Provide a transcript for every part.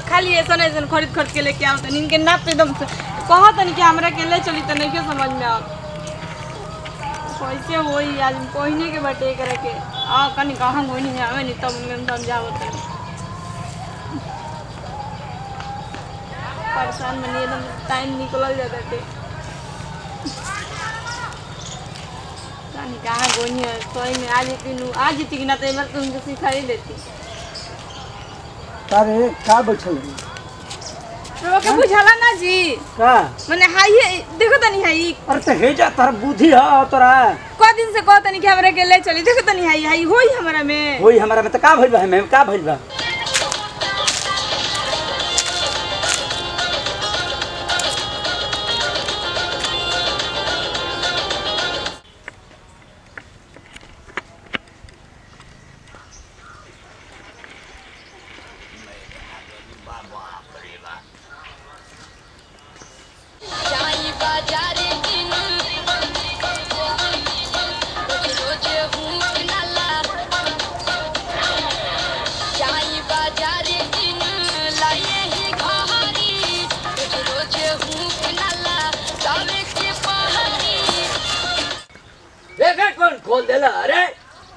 खाली ऐसा ऐसा खरीद खरीद के लेके आओ तनी इनके नाप एकदम से कहा तनी कि हमरा के ले चली त नहीं के समझ में आओ कैसे होई आज कोहिने के बटे करे के आ कनी कहाँ गोनी में आवे नहीं तब उनके समझाओ तनी परेशान बनी एकदम टाइम निकल जाता थे जानी कहाँ गोनी है सोई में आज तीनू आज ही तीना तो मैं तुमको सिखा ही देती अरे का बैठल है? तो के बुझाला ना जी का मैंने हाई है देखो तनी हाई अरे तो हे जा तार बुद्धि है तोरा को दिन से कहो तनी कि हमरा के ले चली देखो तनी हाई हाई होई हमरा में वही हमारा में तो का भइल बा हमें का भइल बा जाई बाजारे दिन रोज रोज भूख नाला जाई बाजारे दिन लाए ही घारी रोज रोज भूख नाला सावे के पहाड़ी देखा कौन खोल देला अरे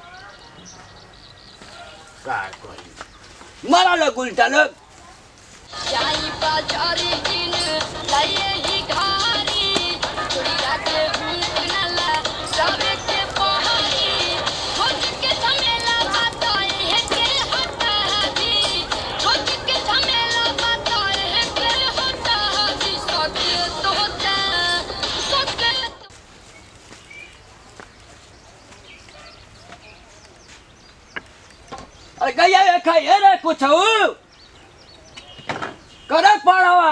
का कोई मारा लोग उल्टा लोग जाई बाजारे दिन लाए ही घारी थोड़ी रात भूख नाला सावे के पहाड़ी खोज के झमेला बताए है के होता हाजी खोज के झमेला बताए है के होता हाजी सके तो होता सके तो अरे गया ये खाइए रे कुछ हो करे पड़वा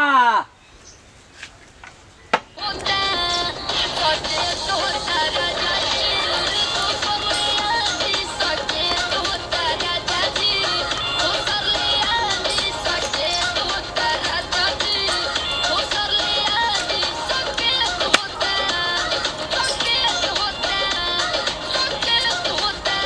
होता सके तो होता राजा जी तो कमलिया जी सके तो होता राजा जी तो सरलिया जी सके तो होता राजा जी तो सरलिया जी सके तो होता सके तो होता सके तो होता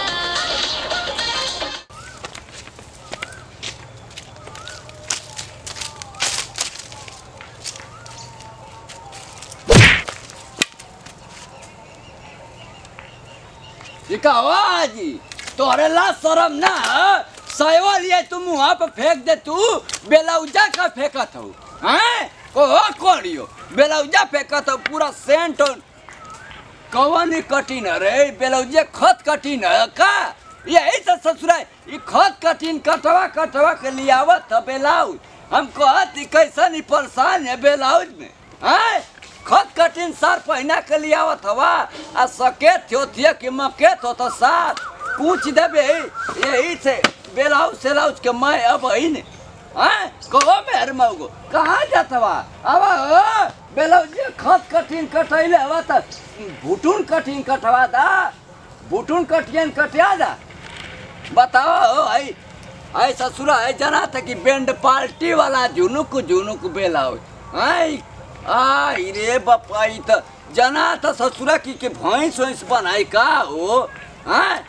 दिखावा जी तोरे ला शरम ना सयवा लिए तुम वहाँ पे फेंक दे तू बेलौजा का फेंकत हो हैं को कोड़ियो बेलौजा फेंकत हो पूरा सेंट और कवन कठिन रे बेलौजे खत कठिन है का यही तो ससुरा ई खत कठिन कटवा कटवा के लियावत है बेलाउज हम कहत ई कैसन ई परेशान है बेलाउज में हैं खत कठिन सार पहना के लियावत हवा आ सकेत होतिया कि मकेत हो तो सार पूछ देबे यही से बेलाउज सेलाउज के मैं अब ही ने हैं कहो मेहर मऊगो कहाँ जात हवा अब ओ बेलौजे खत कठिन कटैले हवा त भुटुन कठिन कटवा दा भुटुन कटियन कटिया दा बताओ आई आई ससुरा है जना था कि बैंड पार्टी वाला झुनुक झुनुक बेला हो आई आई रे बापा ई त जना था ससुरा की के भैंस वैंस बनाई का हो हैं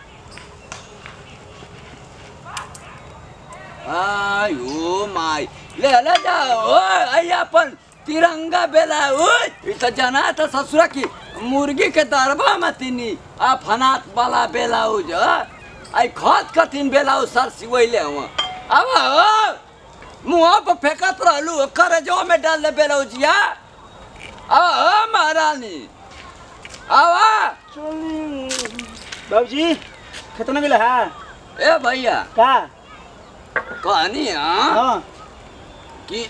आई ओ माई ले ले जाओ आई अपन तिरंगा बेला ओ ई त जना था ससुरा की मुर्गी के दरबा में तिनी आ फनात वाला बेला हो जो आई खत कठिन बेला हो सर सिवैले हुआ अब हो मुँह पर फेंकत रहलू करे जो में डाल दे बेला जिया अब हो महारानी अब बाबूजी कितना मिला है ए भैया का कहनी हाँ हाँ कि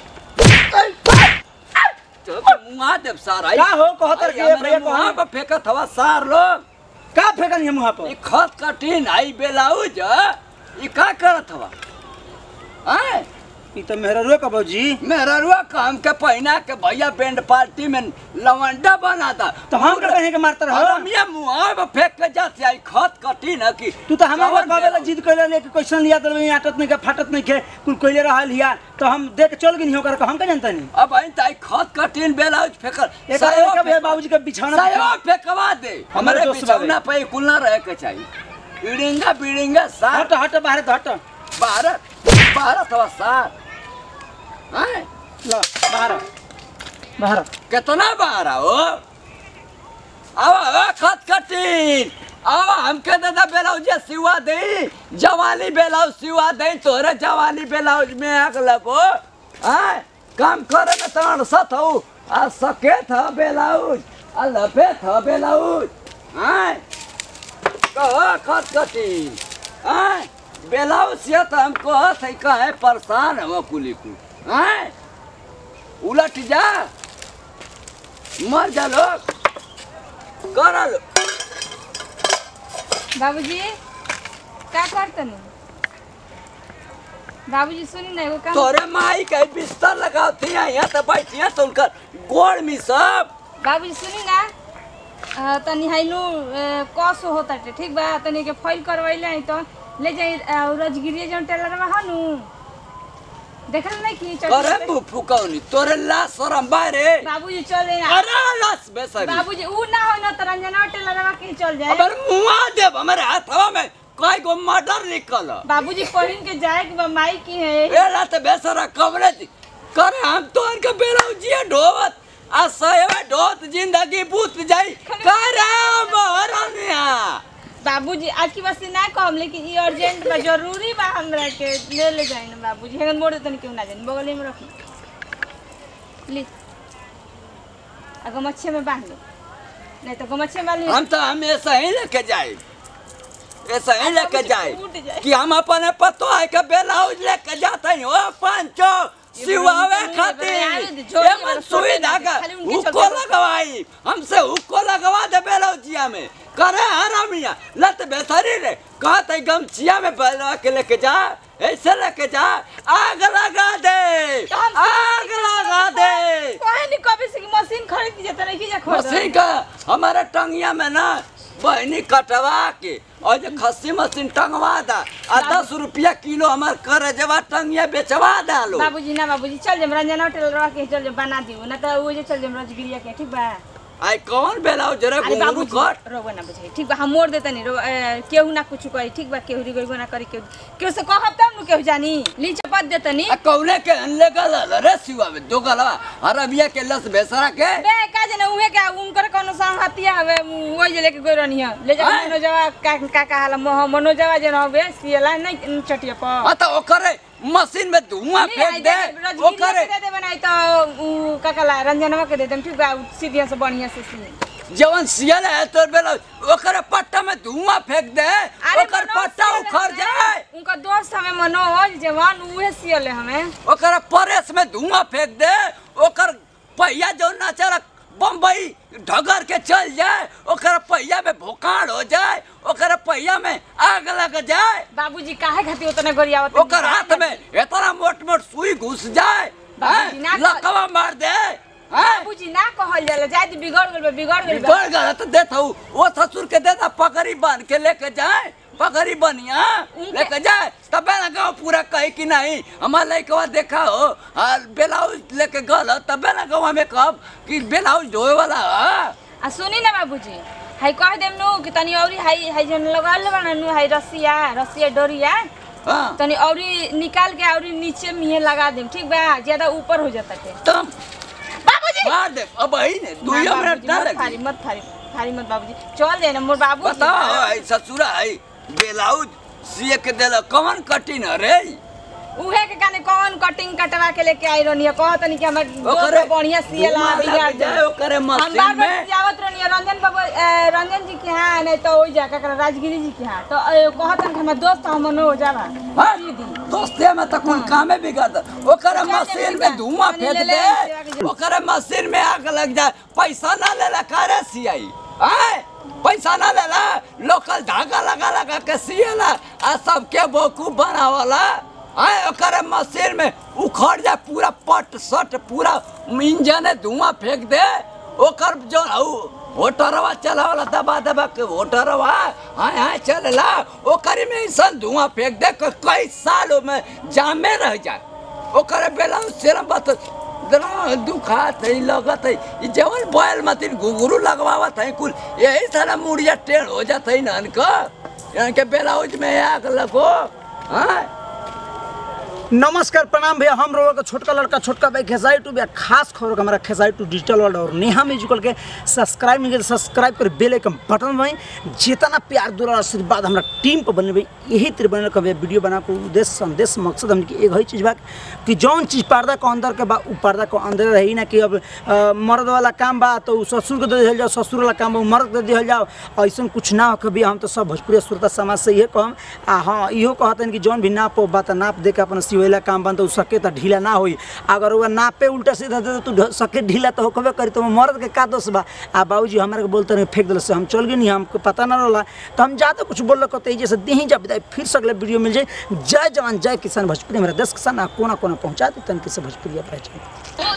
मुँह देव सार आई का हो कहतर के भैया मुँह कहाँ पर फेंकत हवा सार लोग का फेंकन है मुँह पर ई खत कठिन आई बेलाउज ई का करत हवा हैं ई तो मेहररुआ का बाबूजी मेरा रुआ काम के पहिना के भैया बैंड पार्टी में लवंडा बना था तो हम का कहे के मारत रहो हम ये मुँह पे फेंक के जाते आई खत कठिन है कि तू तो हमारा कवन कहले बेलाउज? जिद कइले ले कि क्वेश्चन लिया तो नहीं आटत नहीं के फाटत नहीं के कुल कइले रहल हिया तो हम देख चल गनी होकर के हम का जानता नहीं अब आई ताई खत कठिन बेलाउज फेंकर एक सायो एक फेंक- बाबूजी के बिछाना सायो फेंकवा दे हमारे हमारे दोस्त बाबे। बिछौना पे कुल ना रहे के चाहिए बिड़िंगा बिड़िंगा सार हट हट बाहर तो हट भारत भारत हवा सार हैं लो बाहर आओ। बाहर आओ। कितना बाहर हो अब अब खत कटीन अब हमके दादा ब्लाउज सिवा दे जवानी ब्लाउज सिवा दे तोरे जवानी ब्लाउज में आग लगो हैं काम करे में तरण सत हो आ सके था ब्लाउज आ लपे था ब्लाउज हैं कहो खत कटीन हैं ब्लाउज से तो हमको है कहे परेशान हो कुली को हैं उलट जा मर जा लोग कर लो बाबूजी का करतनी बाबूजी सुनी ना एगो काम तोरे माई के बिस्तर लगाओ थी यहाँ तो बैठिया तो उनकर गोड़ में सब बाबूजी सुनी ना अ, तनी हाइनु कस होता टे ठीक बा तनी के फाइल करवैले आई तो ले जाई अ, रजगिरी जौन टेलर में हनु देखल नहीं की करे मुँह फुकौनी तोरे ला शरम बारे बाबूजी चले ना अरे लाश बेसरी बाबूजी ऊ ना हो ना तो रंजना टेलर में के चल जाए अबर मुआ देव हमारे हाथवा में कई गो मर्डर निकल बाबूजी पहिन के जाए के बा माई की है ए रात बेसरा कमरे थी करे हम तो इनके बेलौजिया ढोवत आ सहेवा ढोत जिंदगी बूत जाई करे बहरनिया बाबूजी आज की बस ना कहम लेकिन ई अर्जेंट बा जरूरी बा हमरा के ले ले जाए ना बाबूजी हेगन मोड़ तनी क्यों ना जाए बगल में रख ली आ गमछे में बांध लो नहीं तो गमछे में बांध लो हम तो हमेशा ही लेके जाए ऐसा ही लेके जाए टूट जाए। कि हम अपने पतो है के ब्लाउज लेके जाते हैं ओ पंचो सिवावे ये खातिर झोली ये वाला मन सुई छोटे धागा खाली उनके हुक्को चलते- लगवाई हमसे हुक्को लगवा दे ब्लाउजिया में करे हरामिया लत बेसरी रे कहते गमछिया में बलवा के लेके जा ऐसे लेके जा आग लगा दे तो हम आग लगा दे कोई नहीं कभी से की मशीन खरीद के जता नहीं जा खोल मशीन का हमारे टंगिया में ना बहनी कटवा के और जो खस्सी मशीन टंगवा दा आ दस रुपया किलो हमार कर जवा टंगिया बेचवा डालो बाबूजी ना बाबूजी चल जम रंजना टेलर के चल जम बना दियो ना तो वो जे चल जम रजगिरिया के ठीक बा आई कौन बेलाओ जरा अरे घुंगरू बाबूजी कट रोगो ना बुझाई ठीक बा हम मोड़ देता नहीं रो ए, केहू ना कुछ करी ठीक बा केहू रिगो ना करी केहू केहू से कहब तब नु केहू जानी ली चपत देता नी आ कौने के अनले गल रे सिवा में दो गलवा अरबिया के लस बेसरा के बे का जने उहे का उनकर कोनो संगतिया हवे वो जे लेके गई रहनी है ले जा आय। मनोजवा का का का हाल मोह मनोजवा जे रहबे सियला नहीं चटिया पर आ तो ओकरे मशीन में धुआं फेंक दे ओकरे दे दे बनाई तो उ का कला रंजनवा के दे देम ठीक बा उ सीधिया से बढ़िया से सी जवन सियल है तो बेला ओकरे पट्टा में धुआं फेंक दे अरे ओकर मनोज पट्टा सियल उखड़ हमें, जाए उनका दोस्त हमें मनोज जवान उहे सियल है हमें ओकर परेस में धुआं फेंक दे ओकर पहिया जो ना चला बम्बई ढगर के चल जाए ओकर पहिया में भोकाड़ हो जाए ओकर पहिया में आग लग जाए बाबूजी काहे खातिर उतने गोरियावत ओकर हाथ में इतना मोट मोट सुई घुस जाए बाबूजी, हैं? ना कर- लकवा मार दे हैं? बाबूजी ना कहल जाला जाय तो बिगड़ गेल बा, बिगड़ गेल बा। बिगड़ गया तो देता हूँ वो ससुर के देता पगड़ी बांध के लेके जाए पगड़ी बनिया उनके- लेके जाए तब ना गाँव पूरा कहे कि नहीं हमारा लड़कवा देखा हो और ब्लाउज लेके गल तब ना गाँव में कब कि ब्लाउज धोए वाला है आ सुनी ना बाबूजी हाई कह देम नु कि तनी औरी हाई हाई जन लगाल बना नु हाई रसिया रसिया डोरिया हाँ तनी औरी निकाल के औरी नीचे में लगा देम ठीक बा ज्यादा ऊपर हो जाता के तब बाबूजी मार दे अब ही ने दू ना, मिनट बाबूजी, ना मत फारी लगी मत फारी फारी मत बाबूजी चल जाए ना मोर बाबू बताओ है ससुरा है ब्लाउज सिए के देला कौन कठिन है रे उहे के काने कौन कटिंग कटवा के लेके आई रहनी है कहत नहीं कि हमर ओकरे दोस्त बढ़िया सियला धुआं लग बिगाड़ जाए दे ओकरे हम मशीन बार बार में सियावत रहनी है रंजन बाबू अ, रंजन जी के यहाँ नहीं तो ओई जा का राजगिरी जी के यहाँ तो अ, कहत कि हमर दोस्त हम मनो हो जावा हाँ? दीदी दोस्ते में तो कुल कामे बिगड़ ओकरे मशीन में धुआं पानी फेंक ले ले, सेवा के दे जरूरत। ओकरे मशीन में आग लग जाए पैसा ना लेला कारे सियाई आए पैसा ना लेला लोकल धागा लगा लगा के सियला आ सबके बेवकूफ बनावला आए ओकरे मशीन में उखड़ जाए पूरा पट सट पूरा इंजन धुआं फेंक दे ओकर जो उ होटरवा चलावला दबा दबा के होटरवा हाँ हाँ चलला ओकरे में ऐसा धुआं फेंक दे कि कई सालों में जामे रह जाए ओकरे बेला सिरम बत इतना दुखात है लगत है ई जवन बैल मतिन घुघरू लगवावत है कुल यही सारा मुड़िया टेढ़ हो जात है नन का यहाँ के ब्लाउज में आग लगो हाँ नमस्कार प्रणाम भैया हम रोग का छोटका लड़का छोटका भाई खेसाई टू भैया खास खबर का हमारा खेसाई टू डिजिटल वर्ल्ड और नेहा म्यूजिकल के सब्सक्राइब नहीं सब्सक्राइब कर बेल आइकन बटन भाई जितना प्यार दुलार आशीर्वाद हमारा टीम पर बनले भाई यही तरह बनल कभी वीडियो बना के उद्देश्य संदेश मकसद हमके एक ही चीज़ बा कि जौन चीज़ पर्दा के अंदर के बा उ पर्दा के अंदर रही ना कि अब अ, मर्द वाला काम बा तो उ ससुर के दे दिहल जाओ ससुर वाला काम बा उ मर्द के दे दिहल जाओ ऐसा कुछ ना हो कभी हम तो सब भोजपुरी श्रोता समाज से ये कहम आ हाँ इहो कहतन कि जौन भी नाप बा त नाप दे के अपन सिवेला काम बन तो उ सके त ढीला ना होई अगर वो नापे उल्टा सीधा दे तो तू सके ढीला तो होकबे करी तो मर्द के का दोष बा आ बाबूजी हमारे के बोलते रहे फेंक दिल से हम चल गए हमको पता ना रहला तो हम जाते कुछ बोल कहते जैसे दही जा विदाई फिर से अगले वीडियो मिल जाए जय जवान जय किसान भोजपुरी मेरा देश किसान आ कोना कोना पहुँचा दी तन किसे भोजपुरी पहचान